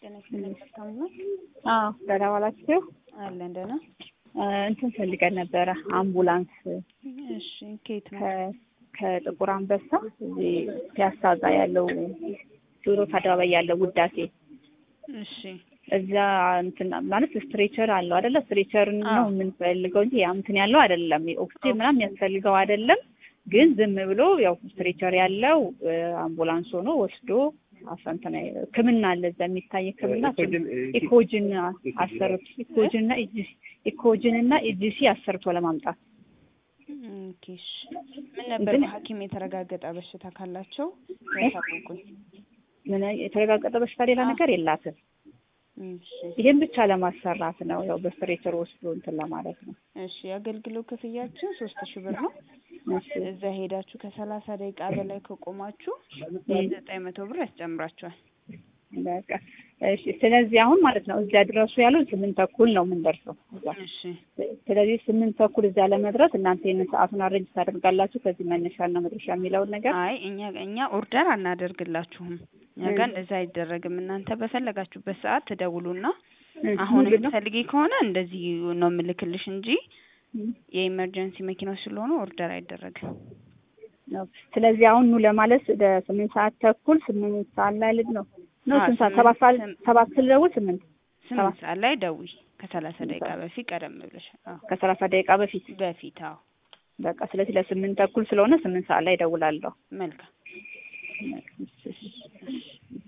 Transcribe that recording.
ጤና ይስጥልኝ። መልካም ነው አዎ ደህና ዋላችሁ። አለን ደህና። እንትን ፈልገን ነበረ አምቡላንስ እሺ ከየት ነው? ከ- ከጥቁር አንበሳ እዚህ ፒያሳ እዛ ያለው ቴዎድሮስ አደባባይ ያለው ውዳሴ እሺ እዛ እንትን ማለት ስትሬቸር አለው አይደለ? ስትሬቸር ነው አዎ። የምንፈልገው እንጂ ያ እንትን ያለው አይደለም። ኦክሲጅን ምናምን የሚያስፈልገው አይደለም። ግን ዝም ብሎ ያው ስትሬቸር ያለው እ፣ አምቡላንስ ሆኖ ወስዶ አሰንተና ሕክምና አለ እዛ የሚታይ ሕክምና ኢኮጅን አሰርቶ ኢኮጅን እና ኢጂሲ ኢኮጅን እና ኢጂሲ አሰርቶ ለማምጣት ኦኬ እሺ። ምን ነበር ግን- በሐኪም የተረጋገጠ በሽታ ካላቸው ያሳውቁኝ። ምን የተረጋገጠ በሽታ ሌላ አዎ። ነገር የላትም። እሺ ይሄን ብቻ ለማሰራት ነው ያው በስትሬቸር ወስዶ እንትን ለማለት ነው። እሺ የአገልግሎት ክፍያችን ሶስት ሺህ ብር ነው። እሺ እዛ ሄዳችሁ ከሰላሳ ደቂቃ በላይ ከቆማችሁ ዘጠኝ መቶ ብር ያስጨምራችኋል። በቃ እሺ። ስለዚህ አሁን ማለት ነው እዚያ ድረሱ ያሉን ስምንት ተኩል ነው የምንደርሰው እዛ። እሺ ስለዚህ ስምንት ተኩል እዚያ ለመድረስ እናንተ ይህንን ሰዓቱን አሬንጅ ታደርጋላችሁ ከዚህ መነሻና መድረሻ የሚለውን ነገር አይ እኛ እኛ ኦርደር አናደርግላችሁም። እኛ ጋር እንደዛ አይደረግም። እናንተ በፈለጋችሁበት ሰዓት ትደውሉና እ፣ አሁን ምንድን ነው? የምትፈልጊ ከሆነ እንደዚህ ነው የምልክልሽ እንጂ እ፣ የኢመርጀንሲ መኪናዎች ስለሆኑ ኦርደር አይደረግም። ነው። ስለዚህ አሁን ኑ ለማለት ወደ ስምንት ሰዓት ተኩል ስምንት ሰዓት ላይ ልድ ነው ነው አዎ፣ ስንት ሰዓት ስምንት- ሰባት ሰዓት ስም- ሰባት ስልደውል ስምንት ስምንት ሰዓት ላይ ደውይ። ከሰላሳ ደቂቃ በፊት ቀደም ብለሽ አዎ፣ ከሰላሳ ደቂቃ በፊት በፊት አዎ። በቃ ስለዚህ ለስምንት ተኩል ስለሆነ ስምንት ሰዓት ላይ እደውላለሁ። መልካም እሺ፣ እሺ።